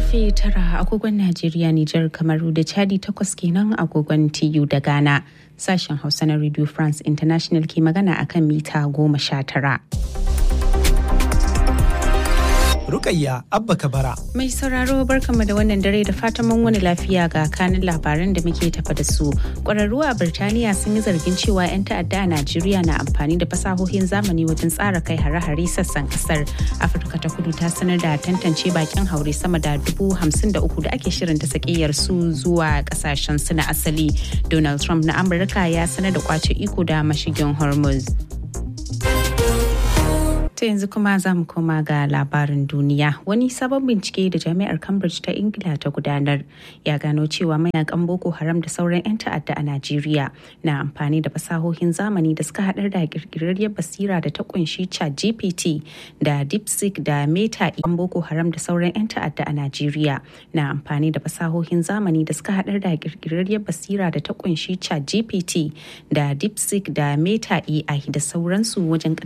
karfe tara agogon Najeriya, Nijar, Kamaru da Chadi takwas kenan agogon TU da Ghana. Sashen Hausa na Radio France International ke magana akan mita goma sha tara. Rukayya Abba Kabara. Mai sauraro barkanmu da wannan dare da fatan mun wani lafiya ga kanin labaran da muke tafa da su. Ƙwararru a Birtaniya sun yi zargin cewa 'yan ta'adda a Najeriya na amfani da fasahohin zamani wajen tsara kai hare-hare sassan kasar. Afirka ta kudu ta sanar da tantance bakin haure sama da dubu hamsin da uku da ake shirin ta sakiyar su zuwa kasashen su na asali. Donald Trump na Amurka ya sanar da kwace iko da mashigin Hormuz. To yanzu kuma za mu koma ga labarin duniya. Wani sabon bincike da jami'ar Cambridge ta Ingila ta gudanar ya gano cewa mayakan Boko Haram da sauran 'yan ta'adda a Najeriya na amfani da fasahohin zamani da suka haɗar da kirkirarriyar basira da ta kunshi chat GPT da DeepSeek da Meta yan Boko Haram da sauran 'yan ta'adda a Najeriya na amfani da fasahohin zamani da suka haɗar da kirkirarriyar basira da ta kunshi chat GPT da DeepSeek da Meta AI da sauransu wajen